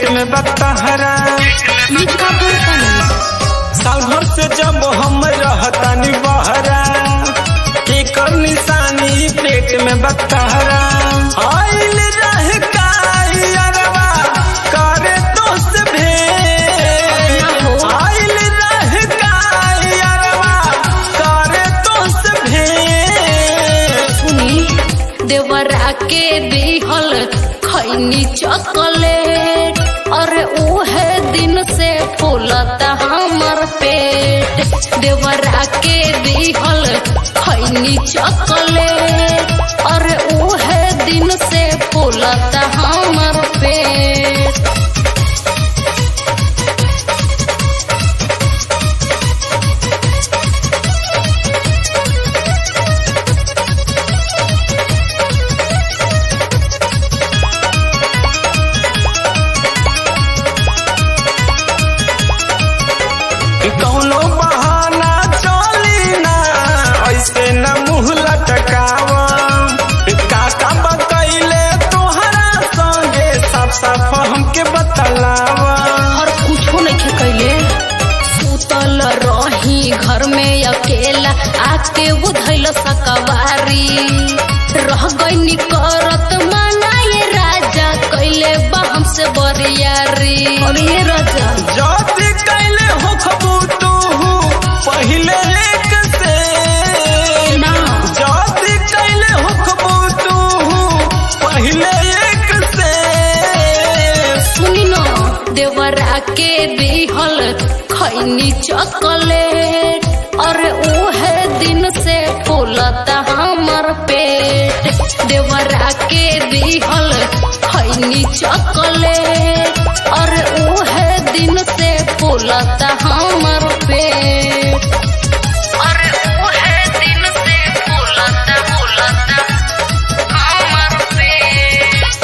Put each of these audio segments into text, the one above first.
पेट में बतहरा ई का बोलतनी साल भर से जब हम रहतानी बहरा एकर निशानी पेट में बतहरा आइल रह कायरवा करे दोस्त भेंट आइल रह कायरवा करे दोस्त भेंट सुनी देवरा के दिहल खैनी चॉकलेट और उहे दिन से फूलता हमर पेट देवरा के दिहल खैनी चॉकलेट और उहे दिन से फूलता हमर पेट कौनो बहाना चली ना ऐसे न मुंह लटकावा काका बकैले तोहरा संगे साफ साफ हमके बतलावा और कुछो नहीं कैले सुतल रही घर में अकेला आके उधैल सकवारी रह गई करत मनाए राजा कैले बा हमसे बरियारी और ये राजा जल्दी कैले हो खबू तू पहले एक से ना जल्दी कैले हो खबू तू पहले एक से सुनी न देवरा के दिहल खैनी चॉकलेट और उहे दिन से फूलता हमर पेट देवरा के दिहल खैनी चॉकलेट और उहे दिन से फूलता हमर पेट और उहे दिन से फूलता फूलता हमर पेट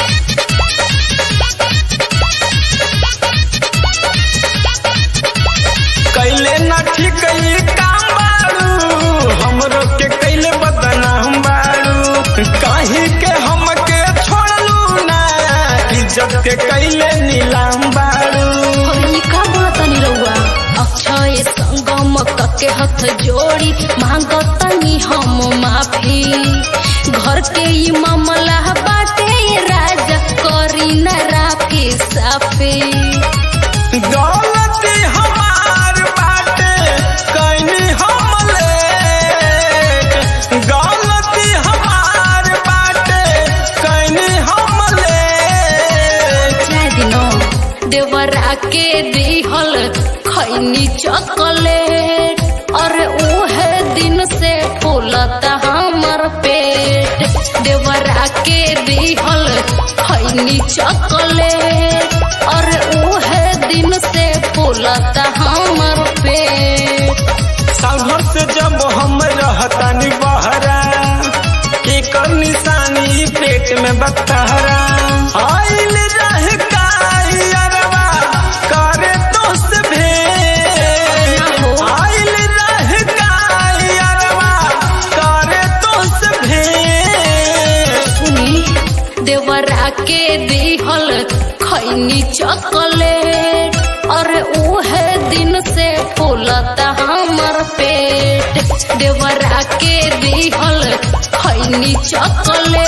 कैले ना ठीक ई काम बारू हमरो के कैले बदनाम बारू काहे के हमके छोड़लू ना इज्जत के कैले नीलाम बारू ई का बोलतनी रउआ अक्षय संगम के हाथ जोड़ी मांगतनी हम माफी घर के ई मामला बाटे राजा करी न राफी साफी गलती हमार बाटे कैनी हमले गलती हमार बाटे कैनी हमले चाहे दिनो देवरा के दिहल खैनी चॉकलेट और उहे दिन से फूलता हमर पेट देवरा के दिहल खैनी चॉकलेट और उहे दिन से फूलता हमर पेट साल भर से जब हम रहतानी बहरा एकर निशानी पेट में बतहरा आइल रह कायरवा करे दोस्त भेंट आइल रह कायरवा करे दोस्त भेंट सुनी देवरा के दिहल खैनी चॉकलेट और उहे दिन से फूलता हमर पेट देवरा के दिहल खैनी चॉकलेट